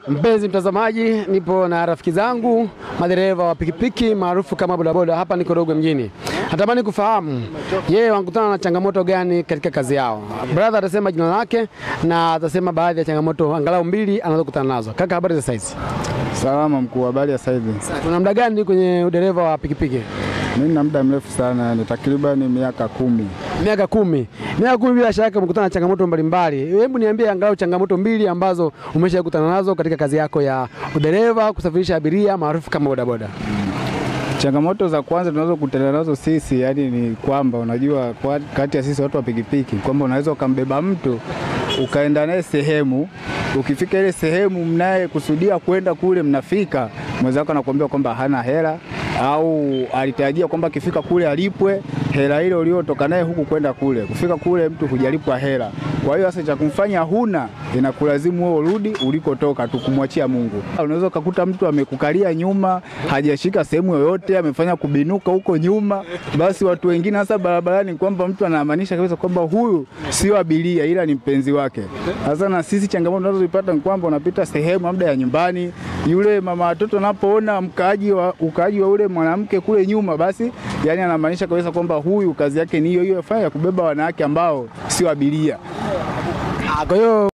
Mpenzi mtazamaji, nipo na rafiki zangu madereva wa pikipiki maarufu kama bodaboda. Hapa niko Rogwe mjini, natamani kufahamu yeye wanakutana na changamoto gani katika kazi yao. Brother atasema jina lake na atasema baadhi ya changamoto angalau mbili anazokutana nazo. Kaka, habari za saizi? Salama mkuu, habari ya saizi? Tuna muda gani kwenye udereva wa pikipiki? Mimi na muda mrefu sana, ni takriban miaka kumi. Miaka kumi. Miaka kumi, bila shaka umekutana na changamoto mbalimbali. Hebu niambie angalau changamoto mbili ambazo umeshakutana nazo katika kazi yako ya udereva, kusafirisha abiria maarufu kama bodaboda. Changamoto za kwanza tunazokutana nazo sisi yani ni kwamba unajua, kwa kati ya sisi watu wa pikipiki kwamba unaweza ukambeba mtu ukaenda naye sehemu, ukifika ile sehemu mnaye kusudia kwenda kule, mnafika mwenzako anakuambia kwamba hana hela au alitarajia kwamba akifika kule alipwe hela ile uliotoka naye huku kwenda kule. Kufika kule mtu hujalipwa hela, kwa hiyo sasa cha kumfanya huna, inakulazimu wewe urudi ulikotoka tu, kumwachia Mungu. Unaweza ukakuta mtu amekukalia nyuma, hajashika sehemu yoyote, amefanya kubinuka huko nyuma, basi watu wengine hasa barabarani, kwamba mtu anamaanisha kabisa kwamba huyu sio abiria, ila ni mpenzi wake. Sasa na sisi changamoto tunazozipata ni kwamba unapita sehemu labda ya nyumbani, yule mama watoto anapoona mkaaji wa ukaaji wa ule mwanamke kule nyuma, basi yani anamaanisha kabisa kwamba huyu kazi yake ni hiyo hiyo fanya ya kubeba wanawake ambao sio abiria. Kwa hiyo